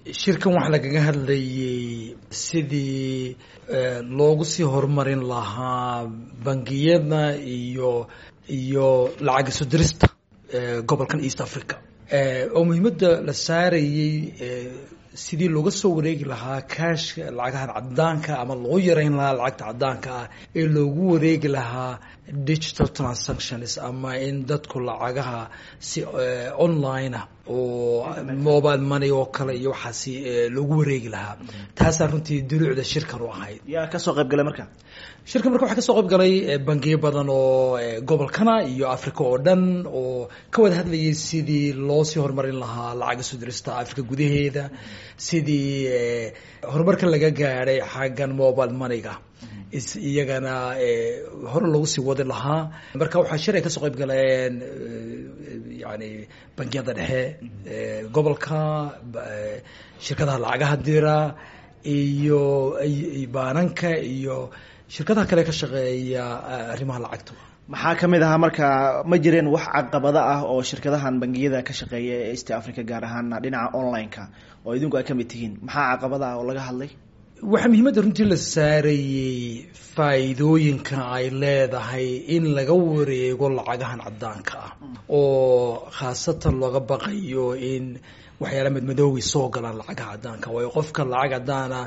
shirkan waxaa lagaga hadlayay sidii loogu sii horumarin lahaa bangiyada iyo iyo lacag isu dirista gobolkan east africa oo muhiimadda la saarayey sidii looga soo wareegi lahaa kaashka lacagahan cadaanka ama loo yareyn lahaa lacagta cadaanka ah ee loogu wareegi lahaa digital transactions ama in dadku lacagaha si online ah oo mobile money oo kale iyo waxaasi loogu wareegi lahaa taasaa runtii duruucda shirkan u ahayd yaa kasoo qayb galay marka shirkan marka waxaa kasoo qayb galay bangiyo badan oo gobolkana iyo africa oo dhan oo ka wada hadlayay sidii loo sii horumarin lahaa lacag isu dirista africa gudaheeda sidii horumarka laga gaadhay xaggan mobile moneyga iyagana hore loogu sii wadi lahaa marka waxaa shir ay kasoo qayb galeen yani bangiyada dhexe gobolka shirkadaha lacagaha dira iyo baananka iyo shirkadaha kale ka shaqeeya arrimaha lacagta maxaa kamid ahaa marka ma jireen wax caqabado ah oo shirkadahan bangiyada ka shaqeeya ee east africa gaar ahaan dhinaca online-ka oo idinku ay kamid tihiin maxaa caqabada ah oo laga hadlay waxaa muhiimadda runtii la saarayey faa'iidooyinka ay leedahay in laga wareego lacagahan cadaanka ah oo khaasatan looga baqayo in waxyaala madmadoowi soo galaan lacagaha cadaanka waayo qofka lacag cadaana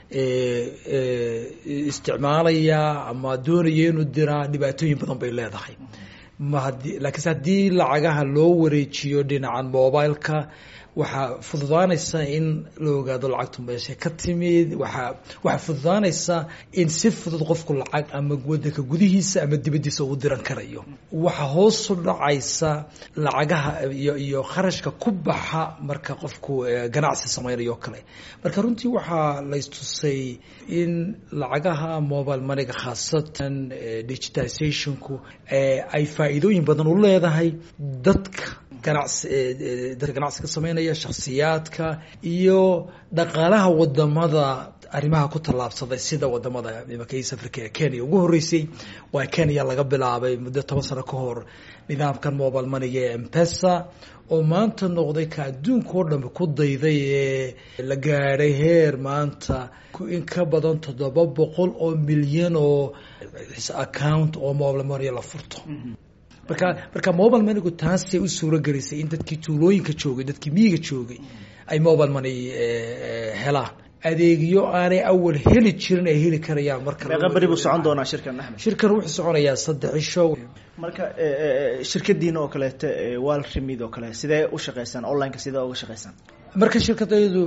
isticmaalaya ama doonaya inuu diraa dhibaatooyin badan bay leedahay mahadi laakiinse haddii lacagaha loo wareejiyo dhinacan mobileka waxaa fududaanaysa in la ogaado lacagtu meesha ka timid waaa waxaa fududaanaysa in si fudud qofku lacag ama wadanka gudihiisa ama dibadiisa uu diran karayo waxaa hoosu dhacaysa lacagaha iyo iyo kharashka ku baxa marka qofku ganacsi samaynayo kale marka runtii waxaa laystusay in lacagaha mobile moneyga khaasatan digitalizationku ay faa'iidooyin badan u leedahay dadka ganacsi dadka ganacsiga sameynaya shakhsiyaadka iyo dhaqaalaha wadamada arrimaha ku tallaabsaday sida wadamada imanka east africa ee kenya ugu horreysay waa kenya laga bilaabay muddo toban sano ka hor nidaamkan mobile moneyga ee mpesa oo maanta noqday ka adduunka oo dhanba ku dayday ee la gaadhay heer maanta in ka badan toddoba boqol oo milyan oo account oo mobile money la furto marka marka mobile moneygu taasay u suuro gelisay in dadkii tuulooyinka joogay dadkii miyiga joogay ay mobile money helaan adeegyo aanay awal heli jirin ay heli karayaan marka meeqa beri buu socon doonaa shirkan axmed shirkan wuxuu soconayaa saddex cisho marka shirkadiina oo kaleeto wal remid oo kale sidee u shaqeysaan onlineka sidee uga shaqeysaan marka shirkadaydu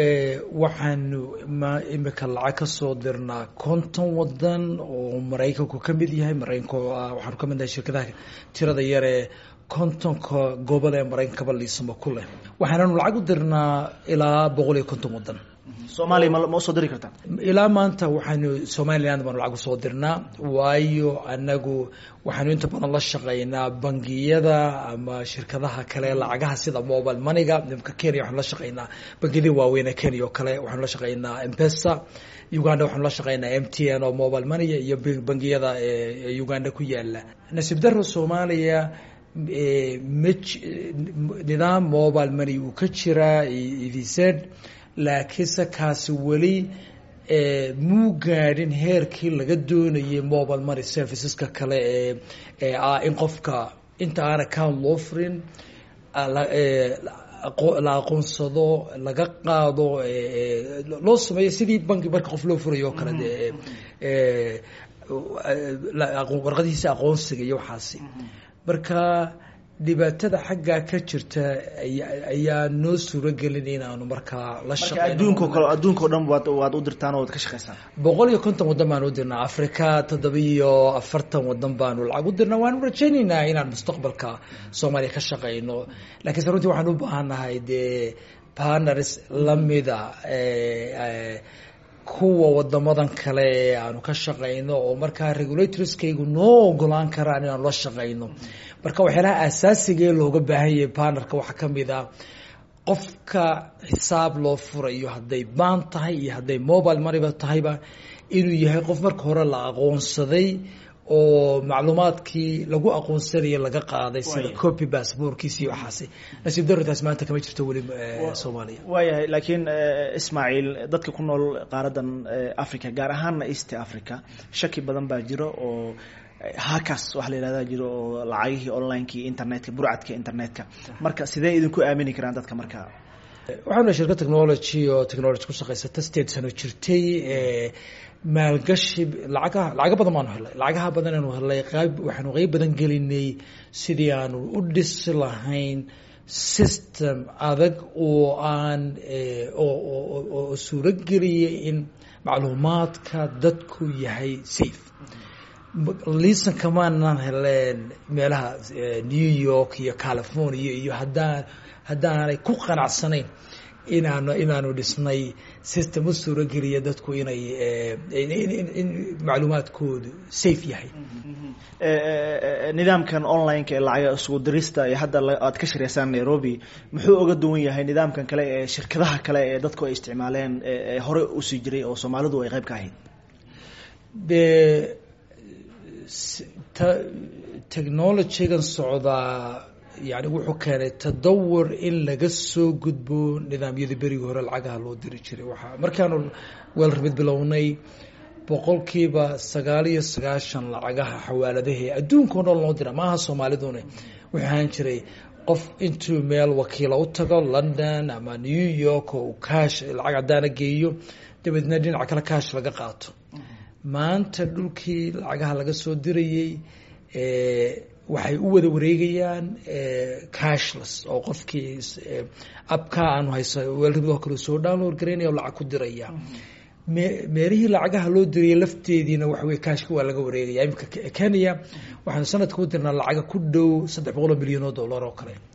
waxaanu ma imika lacag ka soo dirnaa konton wadan oo maraykanku ka mid yahay maraykanka waxaanu ka mid nahay shirkadaha tirada yar ee kontonka gobol ee maraykankaba liisamo ku leh waxaananu lacag u dirnaa ilaa boqol iyo konton wadan soomaaliya ma ma usoo diri kartaa ilaa maanta waxaanu somaliland baanu lacag usoo dirnaa waayo anagu waxaanu inta badan la shaqeynaa bangiyada ama shirkadaha kale lacagaha sida mobile moneyga nimka kenya waxaanu la shaqeynaa bangiyadii waaweyn ee kenya oo kale waxaanu la shaqeynaa mpesa uganda waxaanu la shaqeynaa m t n oo mobile money iyo bangiyada ee uganda ku yaala nasiib daro soomaaliya m nidaam mobile money uu ka jiraa evz laakiinse kaasi weli muu gaadhin heerkii laga doonayay mobile money serviceska kale ee ee ah in qofka inta aan account loo furin la aqoonsado laga qaado loo sameeyo sidii banki marka qof loo furayo o kale de warqadihiisa aqoonsiga iyo waxaasi marka dhibaatada xaggaa ka jirta ayaa noo suuro gelin inaanu markaa la marka adduunko kale adduunka o dhan waad waad u dirtaan oo waad ka shaqeysaan boqol iyo konton wadan baanu u dirnaa africa toddoba iyo afartan wadan baanu lacag u dirnaa waanu rajaynaynaa inaan mustaqbalka soomaaliya ka shaqeyno lakiinse runtii waxaan u baahannahay dee partners lamida kuwa wadamadan kale ee aanu ka shaqeyno oo markaa regulatorskaygu noo ogolaan karaan inaanu la shaqeyno marka waxyaalaha asaasigae looga baahan yahay partnerka waxaa kamid a qofka xisaab loo furayo hadday baan tahay iyo hadday mobile moneyba tahayba inuu yahay qof marka hore la aqoonsaday oo macluumaadkii lagu aqoonsanaya laga qaaday sida copy passportkiisa iyo waxaasi nasiib darritaas maanta kama jirto weli soomaaliya waayahay laakiin ismaaciil dadka ku nool qaaradan africa gaar ahaana east africa shaki badan baa jiro oo hakas waxa la yihahda jiro oo lacagihii onlineki internetka burcadka internetka marka sidee idinku aamini karaan dadka marka waxaanu shirka technology oo technology ku shaqaysata sideed sano jirtay maalgashi lacagaha lacaga badan baanu helay lacagaha badan aanu helay qayb waxaanu qeyb badan gelinay sidii aanu u dhisi lahayn system adag oo aan oo suuro geliyay in macluumaadka dadku yahay safe liisan kamaanan heleen meelaha new york iyo california iyo haddaan haddaanay ku qanacsanayn inaanu inaanu dhisnay system u suuro geliya dadku inay in macluumaadkoodu safe yahay nidaamkan online-ka ee lacaga isugu dirista ee hadda aad ka shiraysaan nairobi muxuu oga duwan yahay nidaamkan kale ee shirkadaha kale ee dadku ay isticmaaleen ee hore usii jiray oo soomaalidu ay qayb ka ahayd de technologygan socdaa yani wuxuu keenay tadawur in laga soo gudbo nidaamyadii berigii hore lacagaha loo diri jiray waaa markaanu weelramid bilownay boqolkiiba sagaal iyo sagaashan lacagaha xawaaladahe adduunka o dhan loo dira maaha soomaalidune wuxuu ahaan jiray qof intuu meel wakiila u tago london ama new york oo kaash lacag caddaana geeyo dabeedna dhinaca kale kaash laga qaato maanta dhulkii lacagaha laga soo dirayey waxay u wada wareegayaan cashless oo qofkii abka aanu hayso weelramidoo kale soo download garaynaya o lacag ku diraya meelihii lacagaha loo diriyay lafteediina waxawey kashka waa laga wareegaya imika kenya waxaanu sanadka u dirnaa lacaga ku dhow saddex boqol oo milyan oo dollar oo kale